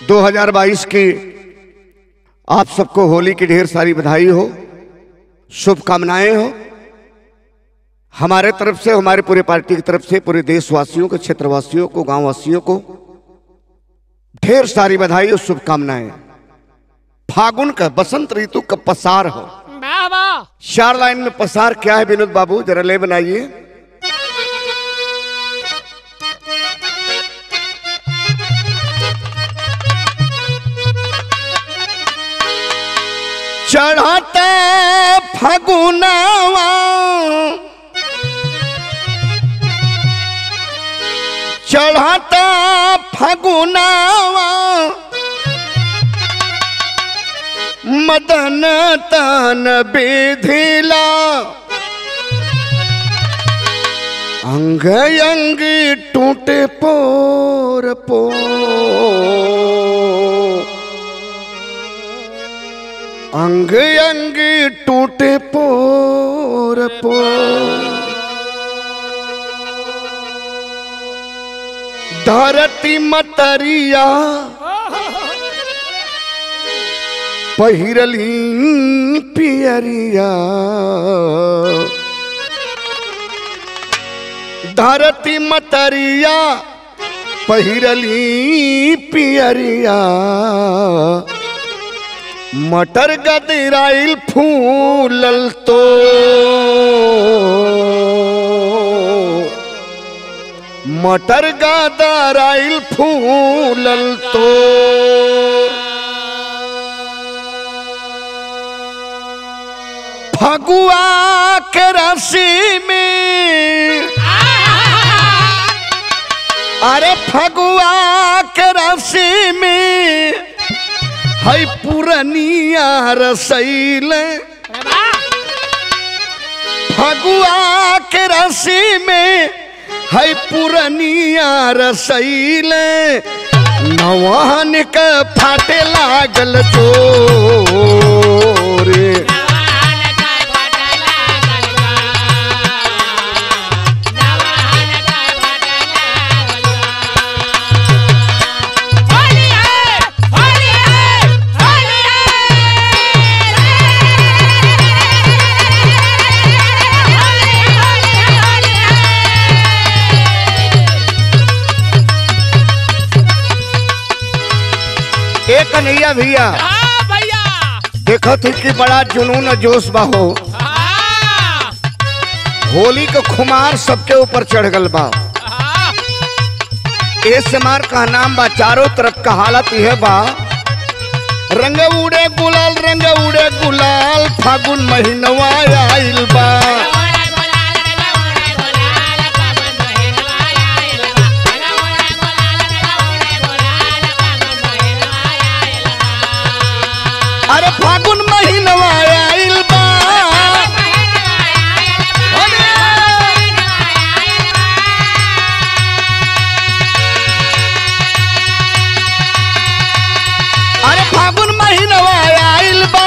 2022 की आप सबको होली की ढेर सारी बधाई हो शुभकामनाएं हो हमारे तरफ से हमारे पूरे पार्टी की तरफ से पूरे देशवासियों को क्षेत्रवासियों को गांववासियों को ढेर सारी बधाई और शुभकामनाएं फागुन का बसंत ऋतु का पसार हो वाह वाह चार लाइन में पसार क्या है विनोद बाबू जरा ले बनाइए चढ़ाते फगुनावा चढ़ाता फगुनावा मदन तन बेधिला अंग अंग टूटे पोर पो अंग अंग टूटे पोर पो धरती मतरिया पहिरली पियरिया धरती मतरिया पहिरली पियरिया मटर गदराइल फूलल तो मटर गदराइल फूलल तो फगुआ के रसी में अरे फगुआ के रसी में है पुरनिया रसैल फगुआ के रसी में है पुरनिया रसैल नवान के फाटे लागल चोरे ए कन्हैया भैया हाँ भैया देखो थी कि बड़ा जुनून और जोश बा हो हाँ होली के खुमार सबके ऊपर चढ़ गल बा हाँ ए समार का नाम बा चारों तरफ का हालत यह बा रंग उड़े गुलाल रंग उड़े गुलाल फागुन महीनवा आइल बा अरे फागुन महीनवा आइल बा अरे फागुन महीनवा आइल बा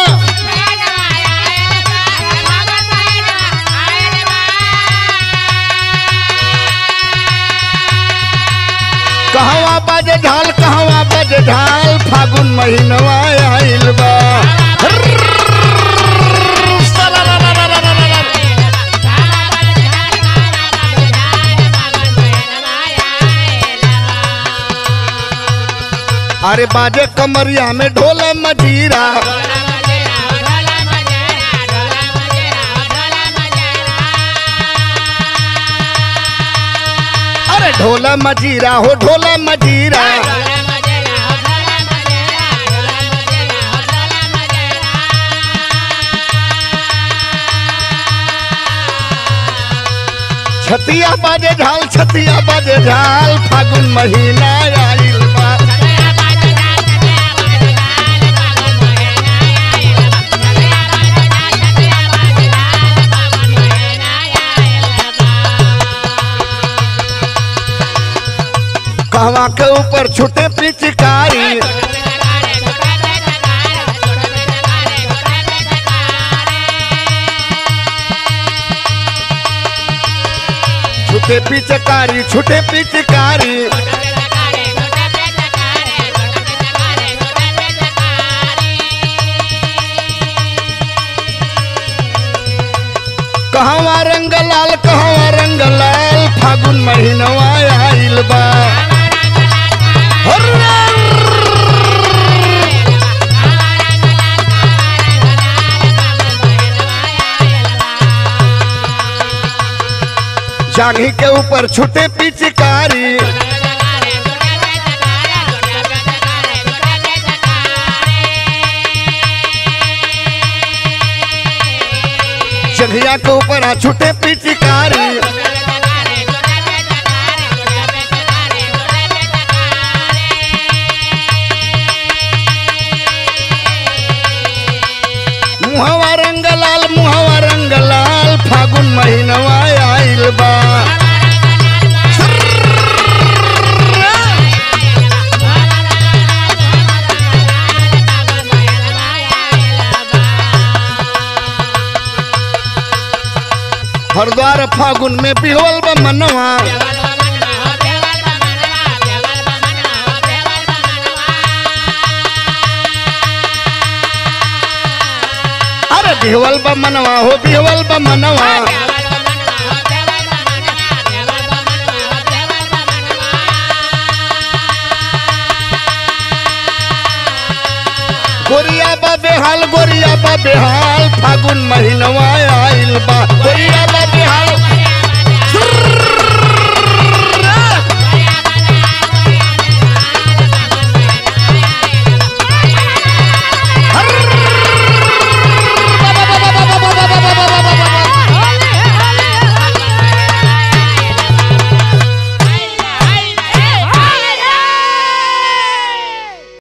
कहवा बजे ढाल कहवा बजे ढाल फागुन महीनवा आइल बा अरे बाजे कमरिया में ढोल मजीरा अरे ढोल मजीरा हो ढोल मजीरा छतिया बाजे ढाल छतिया बाजे ढाल फागुन महीना आइल बा कहवा के ऊपर छुटे पिचकारी छुटे पिचकारी छुटे पिचकारी कहवा रंग लाल कहवा रंग लाल फागुन महीनवा आइल बा हर्रा! जांघी के ऊपर छुटे पिचकारी जंघिया के ऊपर आ छुटे पिचकारी मुहवा रंग लाल मुहवा रंग लाल फागुन महीनवा आइल बा हरद्वार फागुन में बिहवल बा मनवा अरे बिहवल बा मनवा हो बिहवल बा मनवा गोरिया बा बेहाल गोरिया बा बेहाल फागुन महीनवा आइल